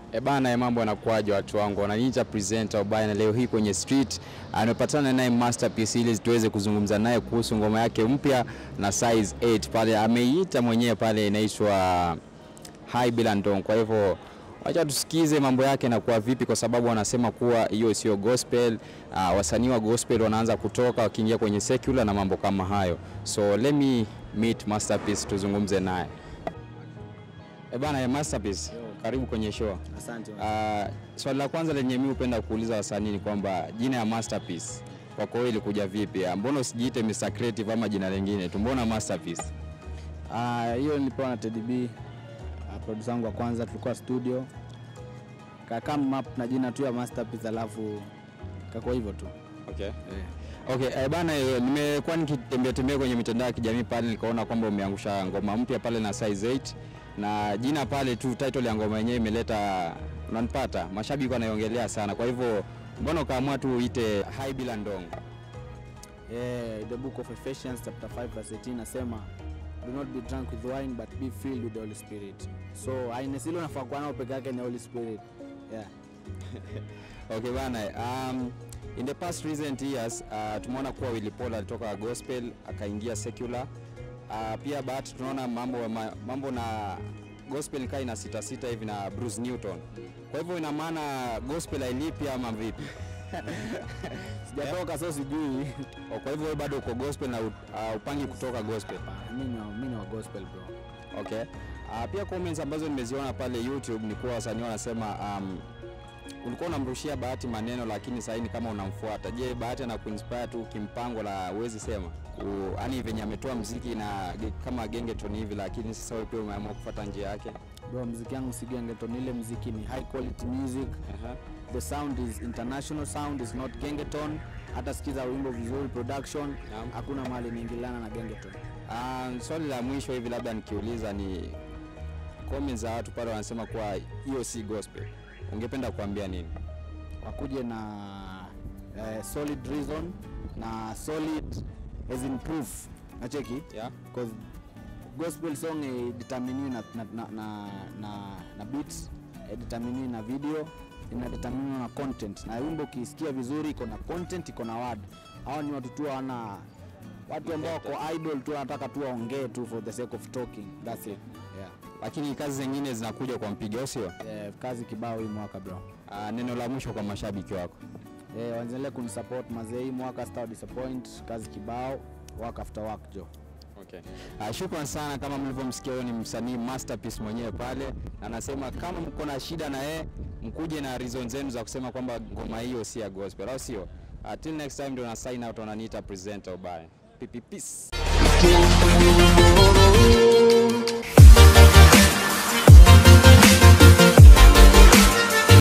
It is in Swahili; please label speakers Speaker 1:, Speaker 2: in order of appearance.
Speaker 1: E bana, mambo yanakuaje watu wangu, wananiita presenter Ubaya, na leo hii kwenye street amepatana naye Masterpiece ili tuweze kuzungumza naye kuhusu ngoma yake mpya na size 8 pale ameiita mwenyewe pale inaitwa Hai Bila Ndong. Kwa hivyo wacha tusikize mambo yake na kuwa vipi, kwa sababu wanasema kuwa hiyo sio gospel. Uh, wasanii wa gospel wanaanza kutoka wakiingia kwenye secular na mambo kama hayo, so let me meet Masterpiece tuzungumze naye. E bana, ya Masterpiece, karibu kwenye show.
Speaker 2: Asante.
Speaker 1: Uh, swali la kwanza lenye mimi hupenda kuuliza wasanii ni kwamba jina ya Masterpiece kwako wewe ilikuja vipi? Ah, Mbona usijiite Mr Creative ama jina lingine tu, mbona Masterpiece?
Speaker 2: Ah, hiyo nilipewa na Teddy B, ah, producer wangu wa kwanza, tulikuwa studio kakam map na jina tu ya Masterpiece, alafu kako hivyo tu
Speaker 1: Okay.
Speaker 2: eh.
Speaker 1: Okay, eh, bana eh, nimekuwa nikitembea tembea kwenye mitandao ya kijamii pale nikaona kwamba umeangusha ngoma mpya pale na size 8 na jina pale tu title ya ngoma yenyewe imeleta unanipata, mashabiki wanaiongelea sana. Kwa hivyo mbona ukaamua tu uite Hai Bila Ndong?
Speaker 2: Eh, the book of Ephesians chapter 5 verse 18 nasema do not be drunk with wine but be filled with the Holy Spirit. So aina silo nafaa kuwa nao peke yake ni Holy Spirit. Yeah.
Speaker 1: Okay bana, um, in the past recent years uh, tumeona kuwa Willy Paul alitoka gospel akaingia secular. Uh, pia bahati tunaona mambo, ma, mambo na gospel kaa ina sita sita hivi na Bruce Newton. Kwa hivyo ina maana gospel hailipi ama vipi?
Speaker 2: Sijatoka so sijui.
Speaker 1: Oh, Kwa hivyo wewe bado uko gospel na uh, upangi kutoka gospel.
Speaker 2: Mimi ni wa- mimi ni wa gospel bro.
Speaker 1: Okay. Uh, pia comments ambazo nimeziona pale YouTube ni kuwa wasanii wanasema um, ulikuwa unamrushia Bahati maneno lakini sasa ni kama unamfuata. Je, Bahati ana kuinspire tu kimpango la uwezi sema? Yaani venye ametoa mziki na ge- kama gengeton hivi lakini sasa wewe pia umeamua kufuata njia yake.
Speaker 2: Bro, mziki yangu si gengeton, ile mziki ni high quality music.
Speaker 1: Aha.
Speaker 2: The sound is international sound is not gengeton. Hata sikiza wimbo vizuri production,
Speaker 1: Naam.
Speaker 2: hakuna mahali inaingiliana na gengeton.
Speaker 1: Um, swali la mwisho hivi labda nikiuliza ni comments za watu pale wanasema kuwa hiyo si gospel. Ungependa kuambia nini?
Speaker 2: Wakuje na eh, solid reason na solid as in proof. Nacheki?
Speaker 1: Yeah?
Speaker 2: Because gospel song eh, determiniwi na, na, na, na, na, na beats eh, determiniwi na video inadeterminiwa na content na wimbo ukisikia vizuri iko na content iko na word hao ni watu tu wana watu ambao wako idol tu wanataka tu waongee tu for the sake of talking that's it yeah.
Speaker 1: Lakini kazi zingine zinakuja kwa mpigo, sio?
Speaker 2: Eh, kazi kibao hii mwaka bro
Speaker 1: Uh, neno la mwisho kwa mashabiki wako.
Speaker 2: eh, waendelee kunisupport mazee hii mwaka star disappoint kazi kibao work after work jo
Speaker 1: Okay. Uh, shukran sana kama mlivyomsikia huyo ni msanii Masterpiece mwenyewe pale na anasema kama mko na shida na yeye mkuje na reason zenu za kusema kwamba ngoma hiyo si ya gospel au sio? Uh, till next time ndio na sign out wananiita presenter ubaya. Pipi peace.